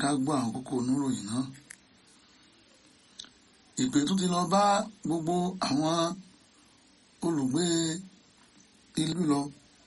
ká gbọ́ àwọn kókó oníròyìn náà ìpè tún ti lọ bá gbogbo àwọn olùgbé ìlú lọ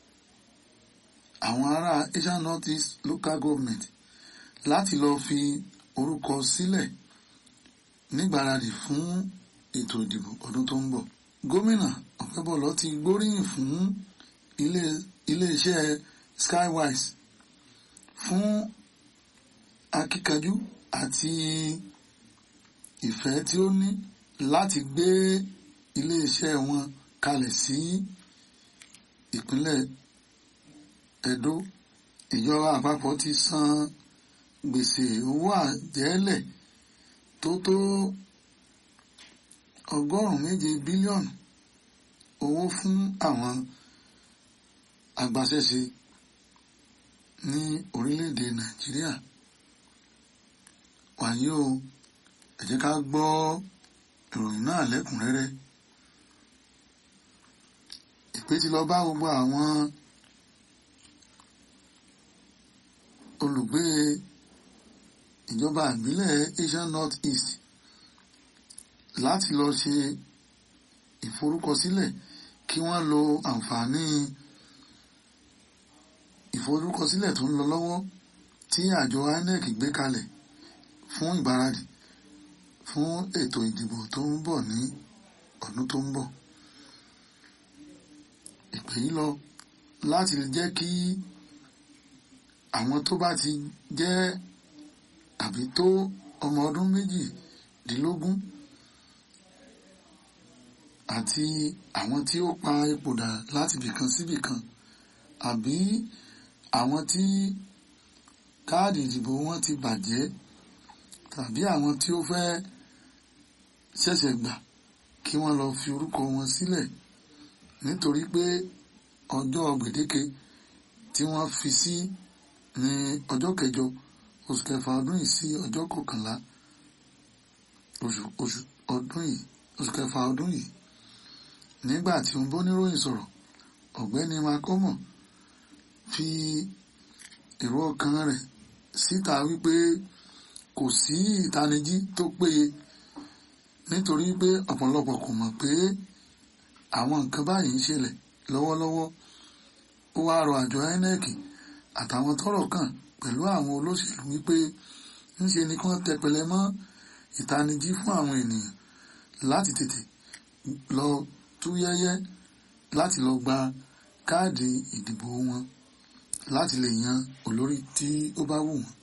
àwọn ará Asian North East Local Government láti lọ fi orúkọ sílẹ̀ nígbáradì fún ètò ìdìbò ọdún tó ń bọ̀ gómìnà Ọ̀pẹ́bọ̀lọ́ ti gbóríyìn fún ilé iléeṣẹ́ Skywise fún akíkanjú àti ìfẹ́ tí ó ní láti gbé iléeṣẹ́ wọn kalẹ̀ sí ìpínlẹ̀ Ẹdó ìjọba àpapọ̀ ti san gbèsè owó àjẹ́lẹ̀ tó tó ọgọ́rùn-ún méje bílíọ̀nù owó fún àwọn agbaṣẹ́ṣe ní orílẹ̀-èdè Nàìjíríà wàyí o ẹ jẹ́ ká gbọ́ ìròyìn náà lẹ́kùnrẹ́rẹ́ ìpè ti lọ bá gbogbo àwọn olùgbé ìjọba ìbílẹ̀ Asian North East láti lọ ṣe ìforúkọsílẹ̀ kí wọ́n lo àǹfààní ìforúkọsílẹ̀ tó ń lọ lọ́wọ́ tí àjọ INEC gbé kalẹ̀ fún ìgbáradì fún ètò ìdìbò tó ń bọ̀ ní ọdún tó ń bọ̀. ìpè yìí lọ láti lè jẹ́ kí àwọn tó bá ti jẹ́ àbí tó ọmọ ọdún méjìdínlógún àti àwọn tí ó pa ipò dà láti bìkan síbìkan àbí àwọn tí káàdì ìdìbò wọn ti bàjẹ́ tàbí àwọn tí ó fẹ́ ṣẹ̀ṣẹ̀ gbà kí wọ́n lọ fi orúkọ wọn sílẹ̀ nítorí pé ọjọ́ gbèdéke tí wọ́n fi sí ní ọjọ́ kẹjọ oṣù kẹfà ọdún yìí sí ọjọ́ kọkànlá oṣù oṣù ọdún yìí oṣù kẹfà ọdún yìí nígbà tí ó ń bóníròyìn sọ̀rọ̀ ọ̀gbẹ́ni makomo fi èrò ọkàn rẹ̀ síta wípé kò sí ìtanijí tó péye nítorí pé ọ̀pọ̀lọpọ̀ kò mọ̀ pé àwọn nǹkan báyìí ń ṣẹlẹ̀ lọ́wọ́lọ́wọ́ ó wá rọ àjọ INEC àtàwọn tọ́rọ̀ kàn pẹ̀lú àwọn olóṣèlú wípé ńṣe ni kí wọ́n tẹpẹlẹ mọ́ ìtanijí fún àwọn ènìyàn láti tètè lọ túyẹ́yẹ́ láti lọ gba káàdì ìdìbò wọn láti lè yan olórí tí ó bá wù wọ́n.